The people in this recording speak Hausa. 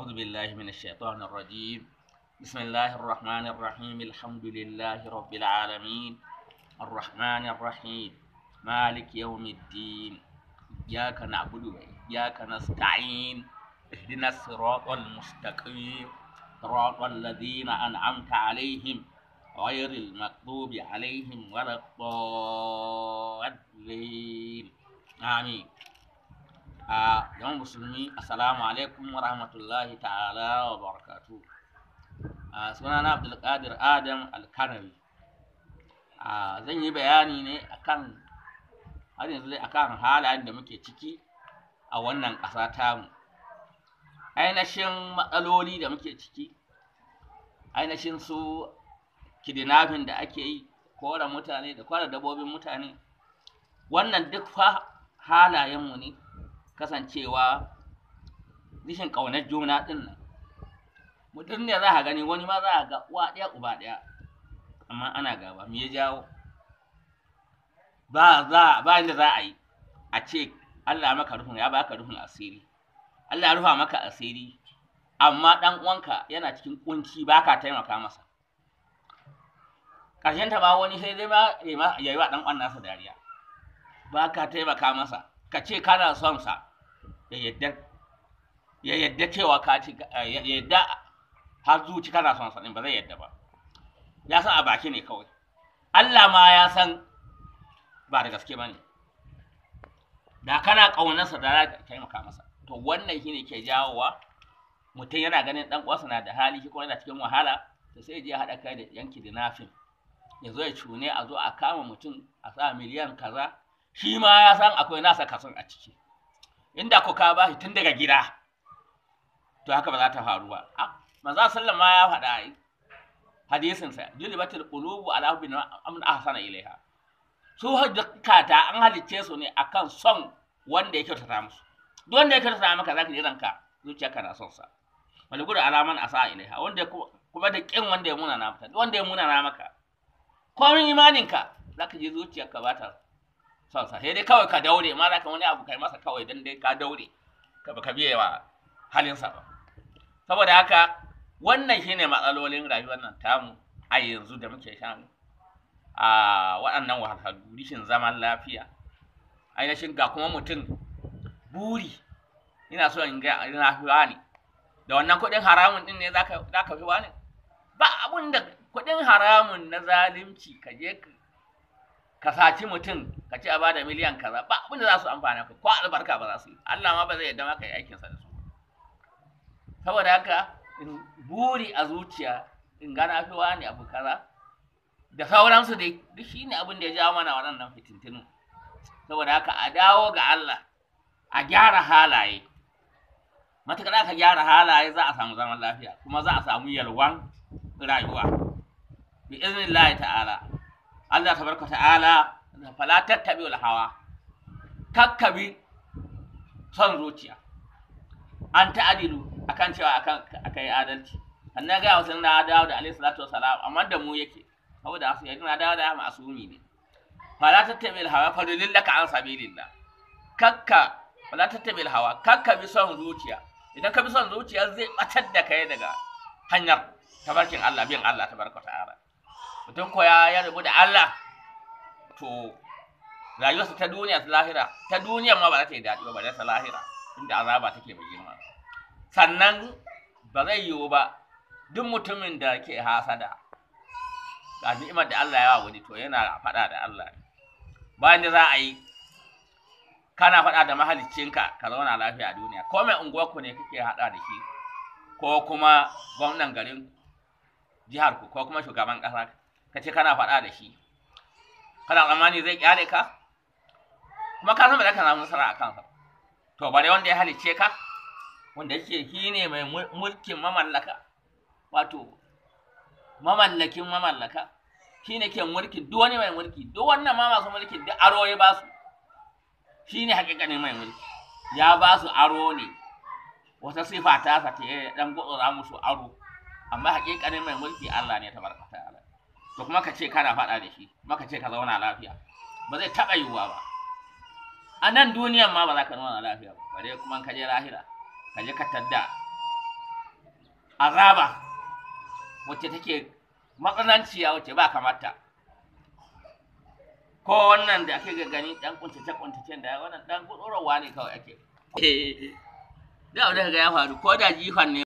أعوذ بالله من الشيطان الرجيم بسم الله الرحمن الرحيم الحمد لله رب العالمين الرحمن الرحيم مالك يوم الدين إياك نعبد وإياك نستعين اهدنا الصراط المستقيم صراط الذين أنعمت عليهم غير المغضوب عليهم ولا الضالين آمين a yawan musulmi assalamu alaikum wa rahmatullahi ta'ala wa barakatu a sunana abdulkadir adam alkanawi a zan yi bayani ne akan har yanzu dai akan halayen da muke ciki a wannan ƙasa tamu ainihin matsaloli da muke ciki ainihin su kidnapping da ake yi kora mutane da kora dabbobin mutane wannan duk fa halayenmu ne kasancewa rishin ƙaunar juna ɗin nan mutum ne za a gani wani ma za a ga uwa ɗaya uba ɗaya amma ana gaba me ya jawo ba za ba inda za a yi a ce Allah maka rufin ya baka rufin asiri Allah ya rufa maka asiri amma ɗan uwanka yana cikin kunci baka taimaka masa ƙarshen ta ba wani sai dai ma ya yi wa ɗan uwan nasa dariya baka taimaka masa ka ce kana son sa ya yadda ya yadda cewa ka ci ya yadda har zuci kana son sa din ba zai yadda ba ya san a baki ne kawai Allah ma ya san ba da gaske bane da kana kaunarsa da za ka taimaka masa to wannan shine ke jawowa mutum yana ganin dan uwansa na da hali shi kuma yana cikin wahala to sai je haɗa kai da yanki da nafin ya zo ya cune a zo a kama mutum a sa miliyan kaza shi ma ya san akwai nasa kason a ciki inda ku ka bashi tun daga gida to haka ba za ta faru ba manzo sallan ma ya faɗa ai hadisin sa julibatul qulubu ala hubbi amn ahsana ilaiha su hajjata an halicce su ne akan son wanda ya kyautata musu duk wanda ya kyautata maka zaka ji ranka zuciyarka na son sa wal gudu alaman asa ilaiha wanda kuma da kin wanda ya muna na maka wanda ya muna na maka komin imaninka zaka ji zuciyarka ba ta son sa sai dai kawai ka daure ma zaka wani abu kai masa kawai dan dai ka daure ka baka biye wa halinsa ba saboda haka wannan shine matsalolin rayuwar nan tamu a yanzu da muke shan a waɗannan wahalhalu rishin zaman lafiya ainihin ga kuma mutum buri ina so in ga ina fi wani da wannan kuɗin haramun din ne zaka zaka fi wani ba abun da kuɗin haramun na zalunci ka je ka saci mutum ka ce a bada miliyan kaza ba abin da za su amfana ka ko albarka ba za su yi Allah ma ba zai yadda maka yi aikinsa da su saboda haka in buri a zuciya in gana fi wani abu kaza da sauransu dai duk shi ne abin da ya jawo mana waɗannan fitintinu saboda haka a dawo ga Allah a gyara halaye matuƙar aka gyara halaye za a samu zaman lafiya kuma za a samu yalwan rayuwa bi iznillahi ta'ala Allah tabaraka ta'ala fala tattabi wal hawa kakkabi son zuciya an ta'adilu akan cewa akan akai adalci annan ga wasu na dawo da alaihi salatu wasalam amma da mu yake saboda asu yaji na dawo da masumi ne fala tattabi al hawa fadlillaka an sabilillah kakka fala tattabi al hawa kakka bi son zuciya idan ka bi son zuciya zai batar da kai daga hanyar tabarkin Allah bin Allah tabaraka ta'ala mutum ko ya ya rubu da Allah to rayuwarsa ta duniya ta lahira ta duniya ma ba za ta yi daɗi ba ba ta lahira inda azaba take mai girma sannan ba zai yiwu ba duk mutumin da ke hasada ga ni'imar da Allah ya wa wani to yana faɗa da Allah bayan da za a yi kana faɗa da mahaliccinka ka zauna lafiya a duniya ko mai unguwarku ne kake haɗa da shi ko kuma gwamnan garin jihar ku ko kuma shugaban ƙasa ka ce kana faɗa da shi kana tsammani zai kyale ka kuma ka san ba za ka samu nasara a kansa to bare wanda ya halicce ka wanda yake shi ne mai mulkin mamallaka wato mamallakin mamallaka shi ne ke mulkin duk wani mai mulki duk wannan ma masu mulki duk aro ya ba su shi ne hakikanin mai mulki ya ba su aro ne wata sifa ta sa ta dan gutsura musu aro amma hakikanin mai mulki Allah ne tabaraka ta'ala to kuma ka ce kana faɗa da shi kuma ka ce ka zauna lafiya ba zai taɓa yiwuwa ba a nan duniyan ma ba za ka zauna lafiya ba bare kuma ka je lahira ka je ka tadda azaba wacce take matsananciya wacce ba kamata ko wannan da ake gani dan kuntace kuntacen da wannan dan gudurwa ne kawai ake da abin da ga ya faru ko da jifan ne